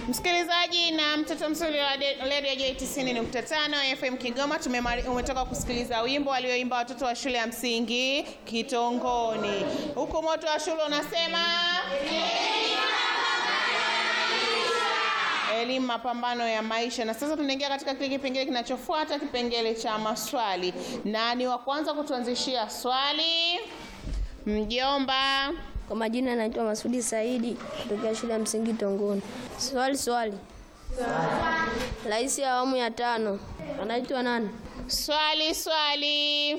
Msikilizaji na mtoto mzuri wa de- Radio J 90.5 FM Kigoma, tumemari- umetoka kusikiliza wimbo walioimba watoto wa shule ya msingi Kitongoni. Huku moto wa shule unasema elimu mapambano ya maisha. Na sasa tunaingia katika kile kipengele kinachofuata, kipengele cha maswali. Nani wa kwanza kutuanzishia swali? Mjomba. Kwa majina naitwa Masudi Saidi kutokea shule ya msingi Tongoni. Swali swali. Rais wa awamu ya tano anaitwa nani? Swali swali.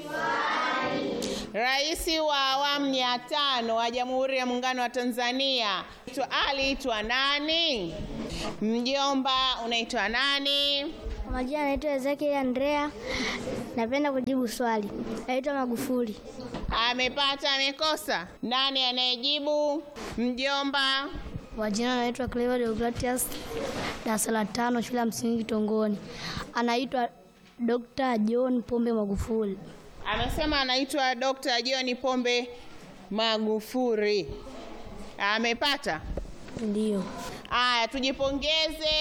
Rais wa awamu ya tano wa Jamhuri ya Muungano wa Tanzania Aitwa- aliitwa nani? Mjomba, unaitwa nani? Kwa majina naitwa Ezekiel Andrea. Napenda kujibu swali. Naitwa Magufuli. Amepata, amekosa? Nani anayejibu? Mjomba. Kwa jina naitwa Clever Deogratias, darasa la tano, shule ya msingi Kitongoni. Anaitwa Dr. John Pombe Magufuli. Amesema anaitwa Dr. John Pombe Magufuli. Amepata? Ndiyo. Aya, tujipongeze.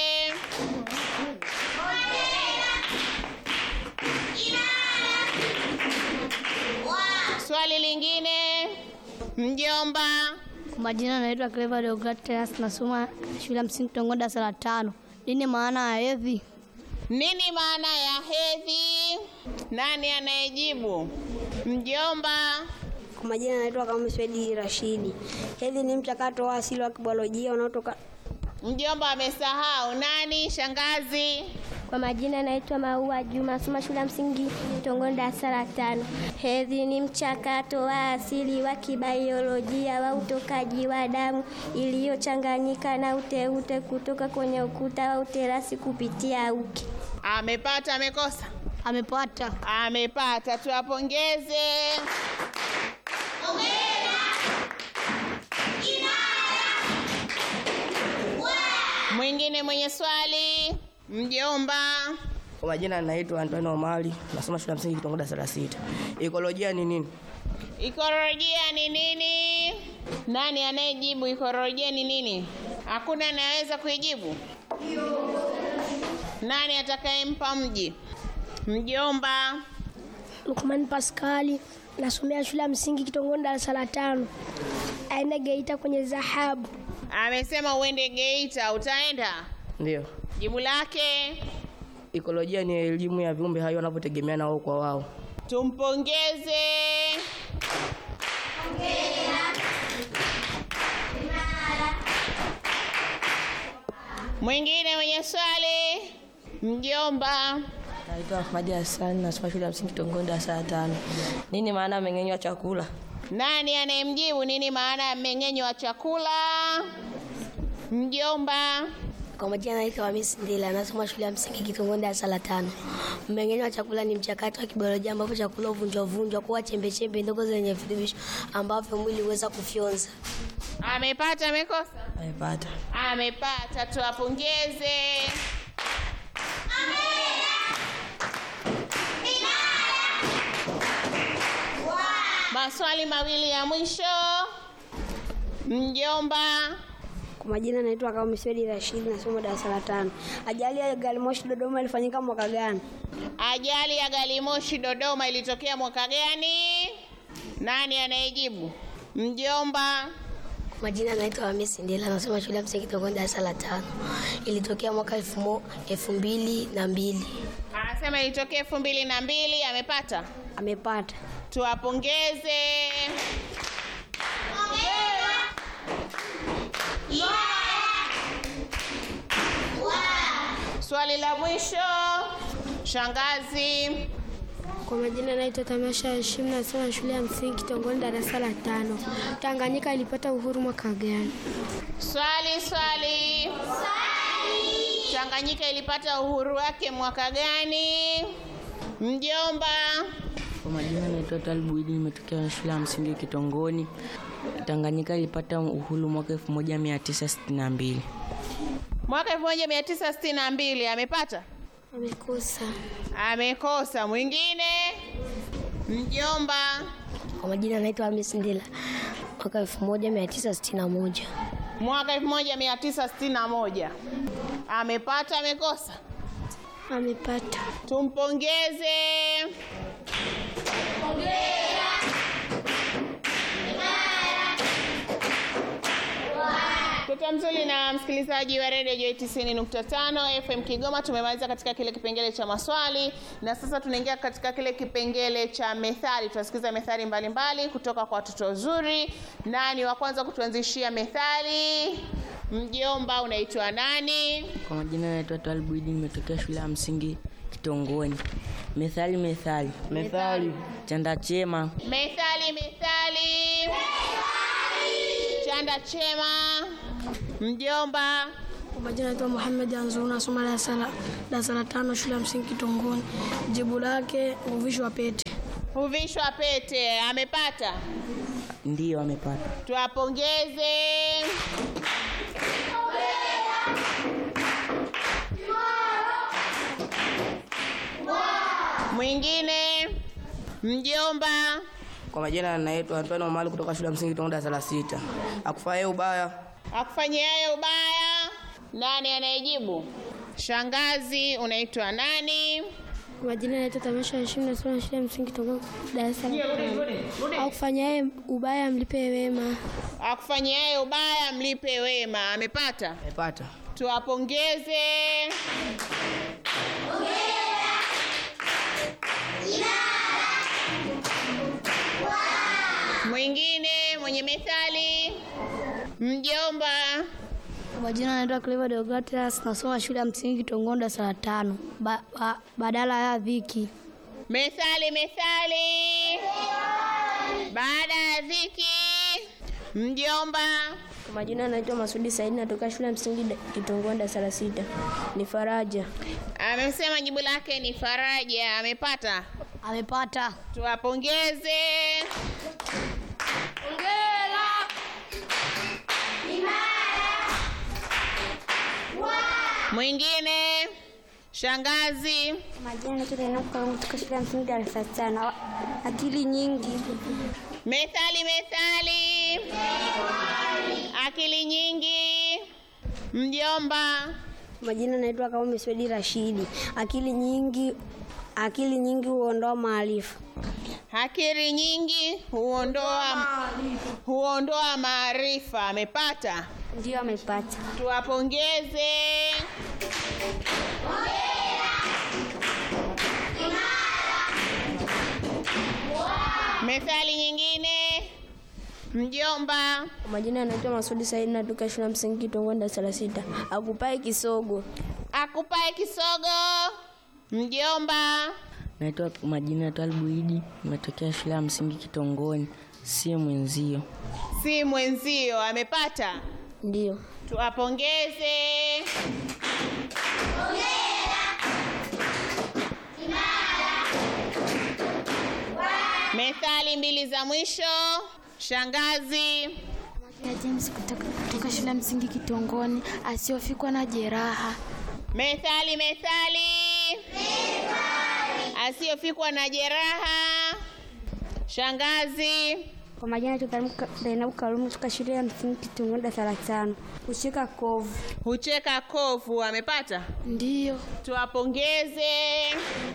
Swali lingine, mjomba. Kwa majina naitwa Clever Deogratias, nasoma shule ya msingi Kitongoni, darasa la tano. Nini maana ya hedhi? Nini maana ya hedhi? Nani anayejibu? Mjomba. Kwa majina naitwa kama Swedi Rashidi. Hedhi ni mchakato wa asili wa kibiolojia unaotoka Mjomba amesahau. Nani? Shangazi. Kwa majina naitwa Maua Juma, soma shule ya msingi Tongoni, darasa la tano. Hedhi ni mchakato wa asili wa kibaiolojia wa utokaji wa damu iliyochanganyika na uteute kutoka kwenye ukuta wa uterasi kupitia uke. Amepata, amekosa? Amepata. Amepata, tuwapongeze. Mwingine mwenye swali, mjomba. Kwa majina naitwa Antonio Omari, nasoma shule ya msingi Kitongoda darasa la sita. Ekolojia ni nini? Ikolojia ni nini? Nani anayejibu ikolojia ni nini? Hakuna anayeweza kuijibu? Nani atakayempa mji? Mjomba. Lukman Paskali, nasomea shule ya msingi Kitongoni, darasa la tano. Aenda Geita kwenye dhahabu. Amesema uende Geita, utaenda? Ndio. Jibu lake Ekolojia ni elimu ya viumbe hai wanavyotegemeana wao kwa wao. tumpongeze. Mwingine mwenye swali, mjomba. Naitwa Ahmadi Hassan, nasoma shule ya msingi Kitongoni darasa la tano. Nini maana ya mmeng'enyo wa chakula? Nani anayemjibu nini maana ya mmeng'enyo wa chakula? Mjomba. Kwa majina naitwa Hamisi Ndila, nasoma shule ya msingi Kitongoni darasa la tano. Mmeng'enyo wa chakula ni mchakato wa kibiolojia ambapo chakula huvunjwa vunjwa kuwa chembe chembe ndogo zenye virutubisho ambavyo mwili huweza kufyonza. Amepata, amekosa? Amepata. Amepata, tuwapongeze. Maswali mawili ya mwisho. Mjomba. Kwa majina naitwa kama Swedi Rashid, nasoma darasa la tano. Ajali ya gari moshi Dodoma ilifanyika mwaka gani? Ajali ya gari moshi Dodoma ilitokea mwaka gani? Nani anayejibu? Mjomba. Kwa majina naitwa Hamisi Ndila, nasoma shule ya msingi Kitongoni darasa la tano. Ilitokea mwaka elfu mo- elfu mbili na mbili. Anasema ilitokea elfu mbili na mbili. Amepata? Amepata. Tuwapongeze. Swali la mwisho, shangazi. Kwa majina naitwa Tamasha Hashim, nasoma shule ya msingi Kitongoni, darasa la tano. Tanganyika ilipata uhuru mwaka gani? Swali swali. Tanganyika ilipata uhuru wake mwaka gani? Mjomba. Kwa majina naitwa Talibu Idi, nimetokea shule ya msingi Kitongoni. Tanganyika ilipata uhuru mwaka 1962. Mwaka 1962 amepata? Amekosa. Amekosa. Mwingine? Mjomba. Kwa majina naitwa Hamisi Ndila, mwaka elfu moja mia tisa sitini na moja. Mwaka 1961. Amepata, amekosa? Amepata. Tumpongeze. Mtoto mzuri na msikilizaji wa redio Joy 90.5 FM Kigoma, tumemaliza katika kile kipengele cha maswali na sasa tunaingia katika kile kipengele cha methali. Tutasikiza methali mbalimbali kutoka kwa watoto wazuri. Nani wa kwanza kutuanzishia methali? Mjomba, unaitwa nani? Kwa majina naitwa Twalib Idi, nimetokea shule ya msingi Kitongoni. Methali, methali, methali, chanda chema, Methali, methali. Chanda chema. Mjomba, Kwa majina naitwa Muhammad Anzuru, nasoma darasa la darasa la tano shule ya msingi Kitongoni. Jibu lake uvishwa pete. huvishwa pete. Amepata? ndiyo amepata. Tuwapongeze. Mwingine, mjomba, Kwa majina naitwa Antonio Mali kutoka shule ya msingi Tongo darasa la sita. Akufanyia ubaya akufanyiaye ubaya. Nani anayejibu? Shangazi, unaitwa nani? Kwa majina naitwa Tamasha Hashim, nasoma shule ya msingi Tongo darasa la tano. Akufanyaye ubaya mlipe wema. Akufanyiaye ubaya mlipe wema. Amepata? amepata. Tuwapongeze. Mwingine mwenye methali, mjomba, Kwa majina naitwa Clever Deogratias, nasoma shule ya msingi Kitongoni darasa la tano. Ba, ba, badala ya dhiki. methali, methali. Baada ya dhiki, mjomba, Kwa majina naitwa Masudi Saidi, natoka shule ya msingi Kitongoni darasa la sita. Ni faraja. amesema jibu lake ni faraja. Amepata? Amepata. Tuwapongeze. Mwingine, shangazi, Majina naitwa Zainabu Karumu kutoka shule ya msingi darasa la tano. Akili nyingi. methali, methali, akili nyingi, mjomba, Majina naitwa Kaume Swedi Rashidi. Akili nyingi, akili nyingi huondoa maarifa. akili nyingi huondoa huondoa maarifa. Amepata? Ndio amepata. Tuwapongeze. Methali nyingine, mjomba, Kwa majina anaitwa Masudi Saidi, natoka shule ya msingi Kitongoni darasa la sita. Akupae kisogo. akupae kisogo, mjomba, Naitwa kwa majina Twalib Idi, nimetokea shule ya msingi Kitongoni, si mwenzio. si mwenzio. Amepata? Ndio. Tuwapongeze. Methali mbili za mwisho, shangazi. ya James kutoka, kutoka shule ya msingi Kitongoni, asiofikwa na jeraha. Methali, methali, asiyofikwa na jeraha. Shangazi, Kwa majina naitwa Zainabu Karumu kutoka shule ya msingi Kitongoni darasa la tano. Kushika kovu. hucheka kovu. Amepata? Ndiyo. Tuwapongeze.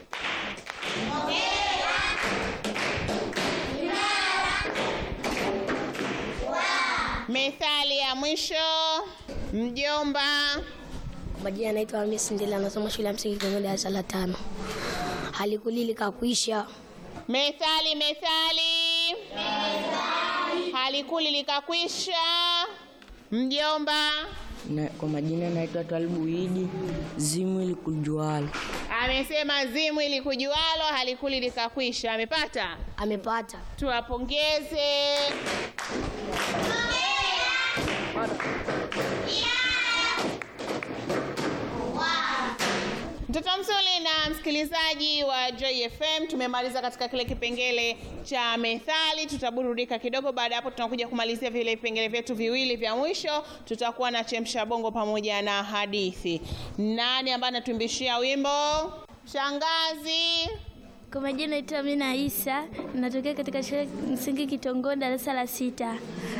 Methali ya mwisho, mjomba. Kwa majina naitwa Hamisi Ndila, nasoma shule ya msingi Kitongoni darasa la tano. Halikuli likakuisha. Methali, methali, halikuli likakwisha. Mjomba Na, kwa majina naitwa Twalib Idi, zimu likujualo. amesema zimu ili kujualo halikuli likakwisha. Amepata? Amepata. Tuwapongeze. Mtoto mzuri na msikilizaji wa Joy FM, tumemaliza katika kile kipengele cha methali. Tutaburudika kidogo, baada ya hapo tunakuja kumalizia vile vipengele vyetu viwili vya mwisho. Tutakuwa na chemsha bongo pamoja na hadithi. Nani ambaye anatuimbishia wimbo? Shangazi. Kwa majina naitwa Amina Isa, natokea katika shule ya msingi Kitongoni darasa la sita.